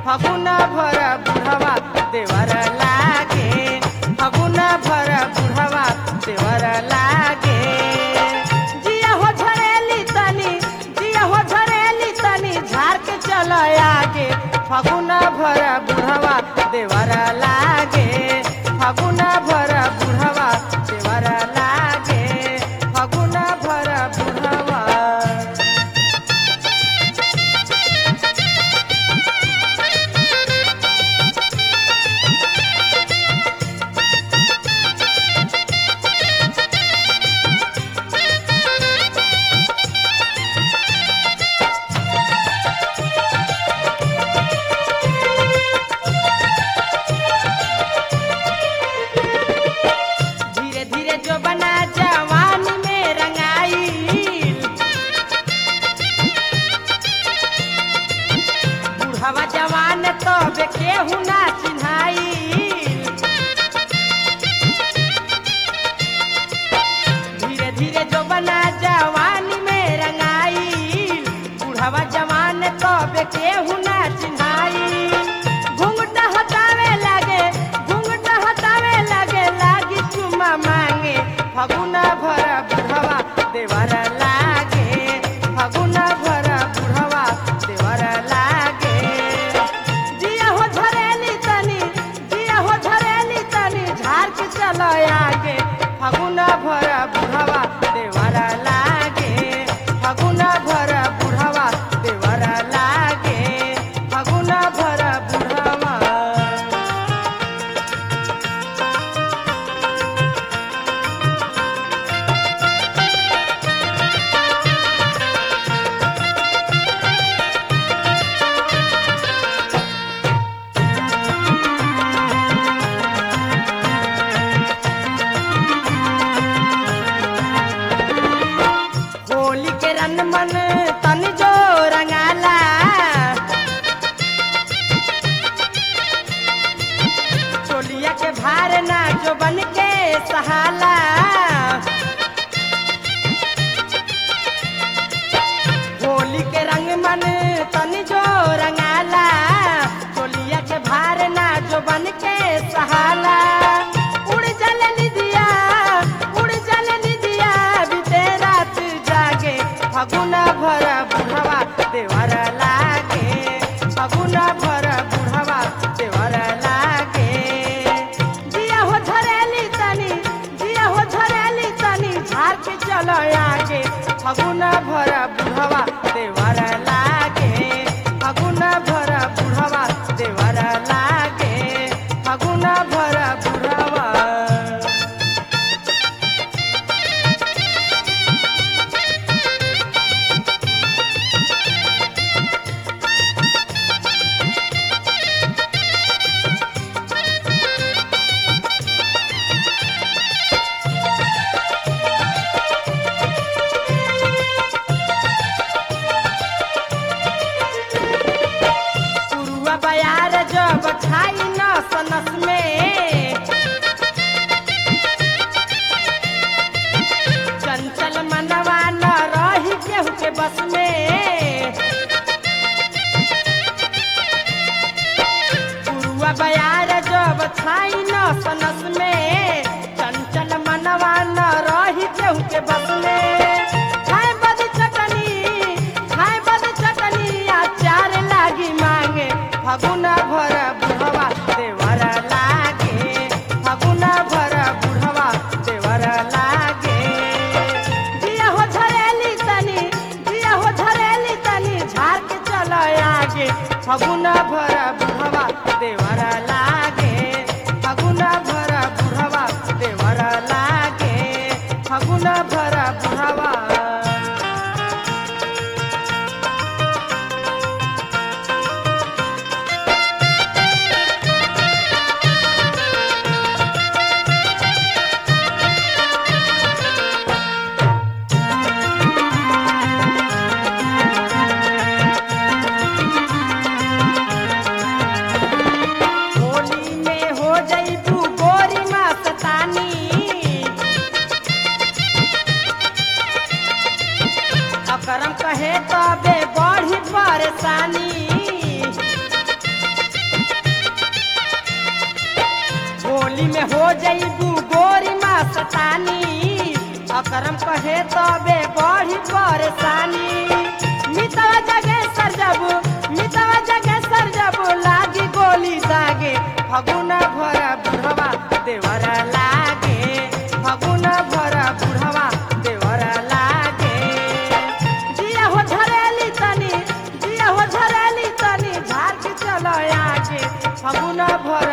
फगुन भर बुढ़वा देवर लागे फगुन भर बुढ़वा देवर लागे जिया हो झरेली तनी जिया हो झरेली तनी झाड़ के चल आगे फगुन भर बुढ़वा देवर लागे फगुन भर बुढ़वा देवर लागे फगुन भर बुढ़वा धीरे धीरे जो बना जवान में रंगाई बुढ़वा जवान तो केहू ना चिन्हाई धीरे धीरे जो बना जवान में रंगाई बुढ़वा जवान तो केहू ना चिन्हाई घुंघटा हटावे लगे घुंघटा हटावे लगे लागी चुमा मांगे फगुना भर बुढ़वा देवर लागे फगुना भर बुढ़वा देवर लागे जिया हो झरेली तनी जिया हो झरेली तनी झाड़ के चलो आगे फगुना भर बुढ़वा देवर लागे फगुना भर बुढ़वा देवर लागे फगुना भर बुढ़वा होली के रन मन तन जो रंगाला चोलिया के भार ना जो बन के सहाला होली के रंग मन तन जो रंगाला चोलिया के भार ना जो बन के सहाला उड़ जल निदिया उड़ जल निदिया बीते रात जागे फगुना भर बुढ़वा देवर लागे फगुना भर बुढ़वा देवर लागे जिया हो झरेली तनी जिया हो झरेली तनी झाड़ के चलो आगे फगुना भर बुढ़वा देवर लागे फगुना भर बुढ़वा देवर लागे फगुना भर बुढ़वा पुरुआ बयार जब छाई नस नस में चंचल मनवा न रही केहू के बस में पुरुआ बयार जब छाई नस नस में चंचल मनवा न रही केहू के बस में खाए बद चटनी खाए बद चटनी अचार लागी मांगे फगुना भर बुढ़वा देवर लागे फगुना भर बुढ़वा देवर लागे जिया हो झरेली तनी जिया हो झरेली तनी झाड़ के चलो आगे फगुना भर बुढ़वा देवर लागे फगुना भर बुढ़वा देवर लागे फगुना भर बुढ़वा होली में हो जईबू गोरी मस्तानी अकरम कहे तबे बढ़ी परेशानी में हो जईबू गोरी मस्तानी अकरम कहे तबे बढ़ी परेशानी मितवा जगे सर जब मितवा जगे सर जब लागी गोली दागे फगुना भरा बुढ़वा देवरा लागे फगुना भरा बुढ़वा देवरा लागे जिया हो झरेली तनी जिया हो झरेली तनी झाड़ के चलो आगे फगुना भरा